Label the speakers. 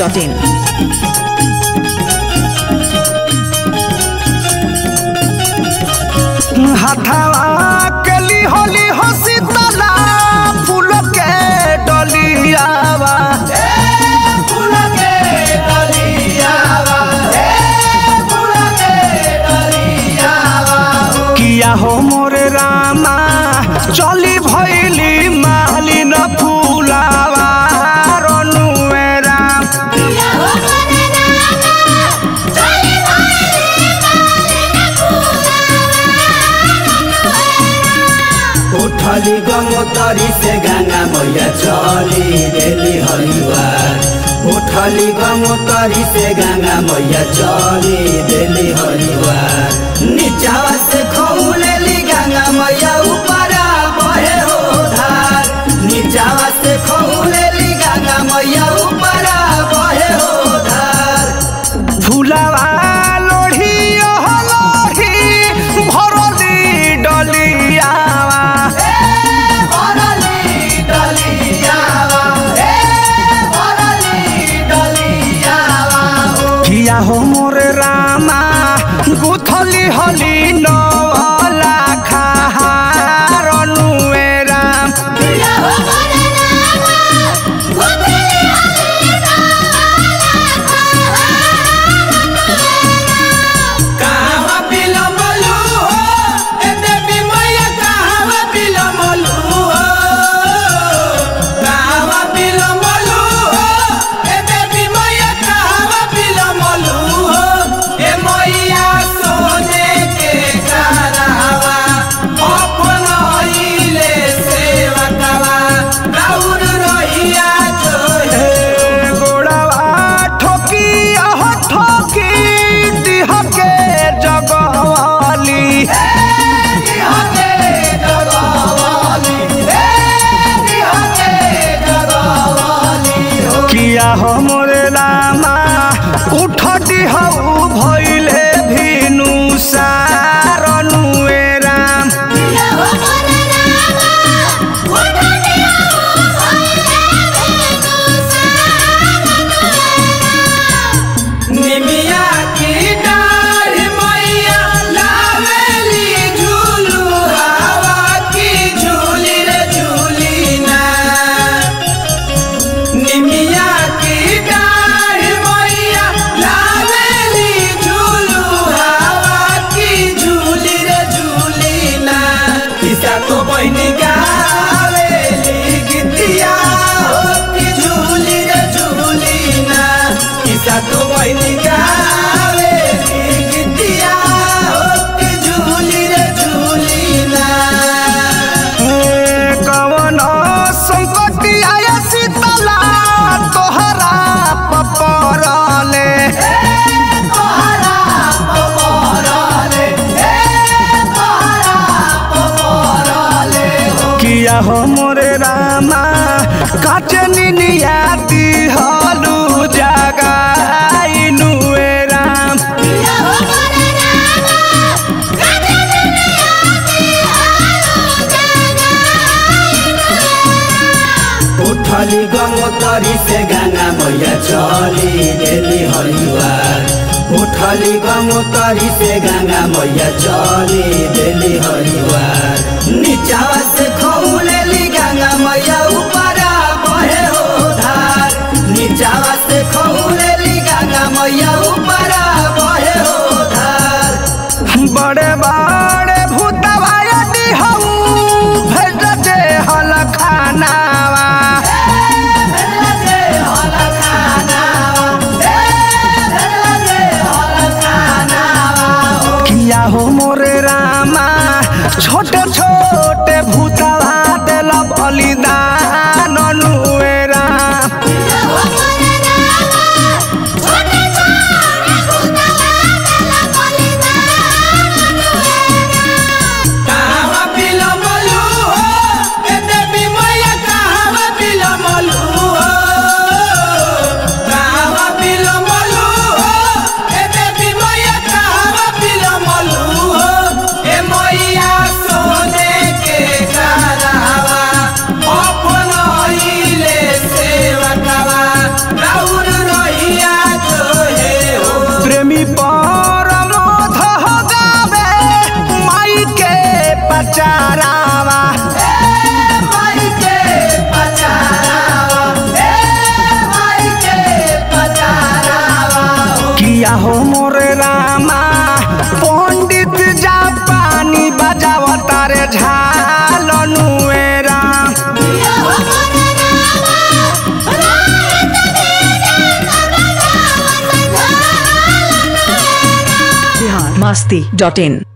Speaker 1: masti.in.
Speaker 2: हथवा के लिहोली हसी तला फूल के डलियावा फूल के डलियावा फूल के डलियावा किया हो मोरे रामा चली भइली मालिन फूलावा रनुए राम
Speaker 3: उठली गंगोतरी से गंगा मैया चली देली हरिवार उठली गंगोतरी से गंगा मैया चली देली हरिवार नीचावा से खौलेली गंगा मैया ऊपरा बहे हो धार नीचावा से खौलेली गंगा मैया ऊपरा बहे हो धार
Speaker 2: फुलावा लोढ़ी ओह लोढ़ी भरली डलियावा किया हो मोरे रामा गुथली हली नवला खाहारनुए राम
Speaker 3: कहवा बिलमलू हो ए देवी मैया कहवा बिलमलू हो कहवा बिलमलू हो ए देवी मैया कहवा बिलमलू हो ए मैया सोने के करावा अपन हईले सेवकवा राउर रहिया जोहे
Speaker 2: ए गोड़ावा ठोकी अह ठोकी दिह के जगवाली किया हो मोरे रामा उठटी हऊ भइले भिनु सारनुए राम
Speaker 3: निमिया की डाढ़ मैया लावेली झूलू हवा की झूली रे झूली ना निमिया की डाढ़ मैया लावेली झूलू हवा की झूली रे झूली ना किसा तो बहनी गावेली गीतिया हो की झूली रे झूली ना किसा तो बहनी गावेली गीतिया हो की झूली रे झूली ना
Speaker 2: ए कवन संकटी आया शीतला तोहरा पपरले किया हो मोरे रामा काचे निनिया दिहलु जगाइनुए राम
Speaker 3: उठली गंगोतरी से गंगा मैया चली देली हरिवार उठली गंगोतरी से गंगा मैया चली देली हरिवार नीचावा से खौलेली गंगा मैया ऊपरा बहे हो धार नीचावा से खौलेली गंगा मैया ऊपरा बहे हो धार
Speaker 2: बड़े बड़े भूतवा यदि हऊ भेज दे हल खानावा किया हो मोरे रामा छोटे छोटे भूतवा देल बलिदान नुए राम
Speaker 3: कहवा बिलमलू हो ए देवी मैया कहवा बिलमलू हो कहवा बिलमलू हो ए देवी मैया कहवा बिलमलू हो ए मैया सोने के करावा
Speaker 2: किया हो मोरे रामा पंडित जा पानी बजावा तारे झाल नुएरा
Speaker 1: Bihar masti.in.